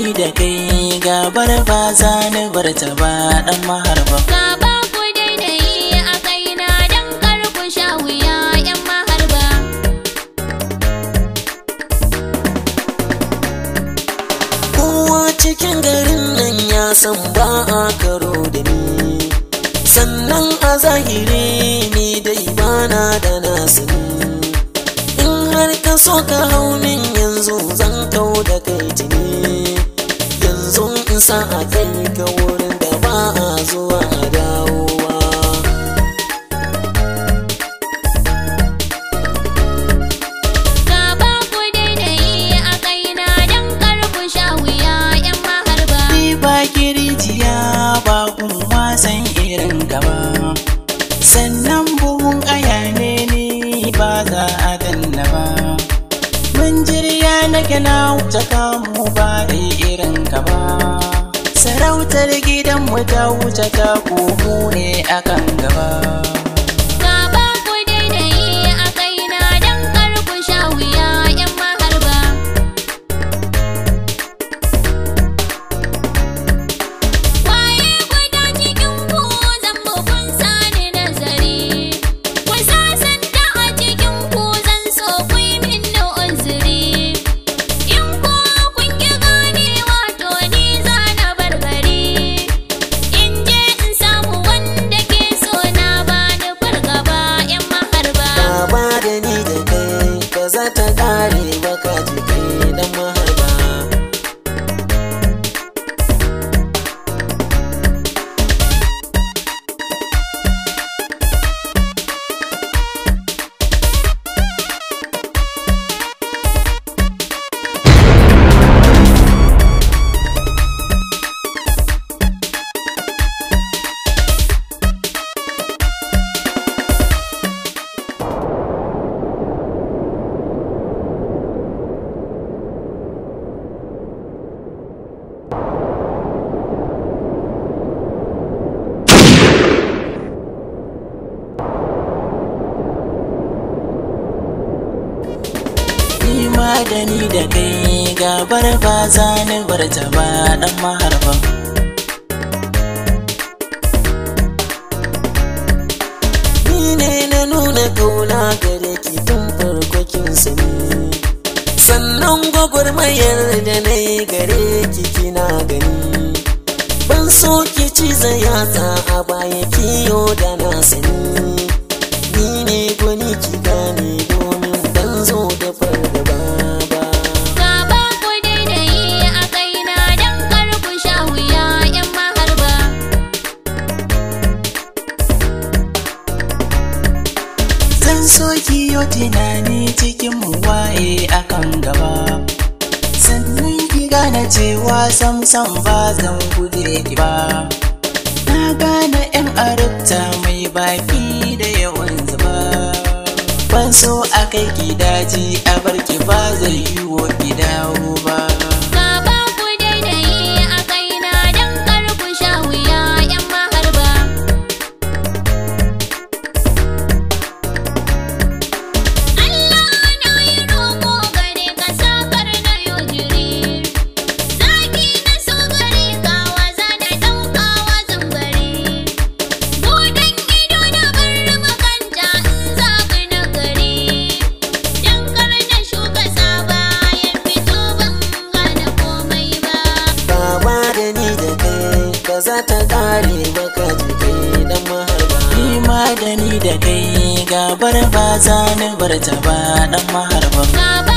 ni da kai gabar ba za ni bar ta ba dan maharba Gaba ku daidai a kaina don kar ku sha wuya 'yan maharba. kowa cikin garin nan ya san ba a karo da ni sannan a zahiri ni dai bana da nasu in har ka so ka hau min yanzu zan kau da kai jini yanzu in sa a kai ka wurin da ba a zuwa a dawowa Gaba ku daidai a kaina don kar ku sha wuya 'yan maharba. Ni ba kirjiya ba kuma san irin gaba sannan buhun aya ne ni ba za a danna ba mun jirya na gina wuce kamu ba da irin ka ba sarautar gidanmu ta wuce ta komo ne akan gaba Gaba ku daidai a kaina don kar ku sha wuya 'yan maharba. Waye guda cikin ku zan kun sani nazari. Ku sasanta a cikin ku zan so ku yi min uzuri. In ko kun ki ganewa to ni za na bar gari. In je in samu wanda ke so na bani fargaba 'yan maharba. Gaba da ni da kai ba za ta kare ba ka jike dan maharba Ni ma da ni da kai gabar ba za ni bar ta ba dan maharba Ni ne na nuna kauna gare ki tun farko kin sani Sannan gwagwarmayar da na yi gare ki kina gani Ban so ki ci yatsa a baya kiyo da na sani Ni ne gwani ki gane domin ban zo da fargaba ba Gaba ku daidai a kaina don kar ku sha wuya 'yan maharba. Zan so ki yo tunani cikin mu waye akan gaba Sannan ki gane cewa sam sam ba zan guje ki ba Na gane yan arabta mai baki da yawan zuba Ban so a kai ki daji a bar ki ba zai yi wa ki dawo ba Gaba ku daidai a kaina don kar ku sha wuya 'yan maharba. Allah na yi roƙo gare ka sakar na yau jiri. Zaki na so gare ka waza da ɗauka wazan bari. Buɗan ido na bar makanta in zaɓi na gari. Dan kar na shuka saba ya fito ban gane komai ba. Baba da ni da kai ba za ta kare ba ka jike dan maharba Ni ma da ni da kai gabar ba za ni bar ta ba dan maharba Gaba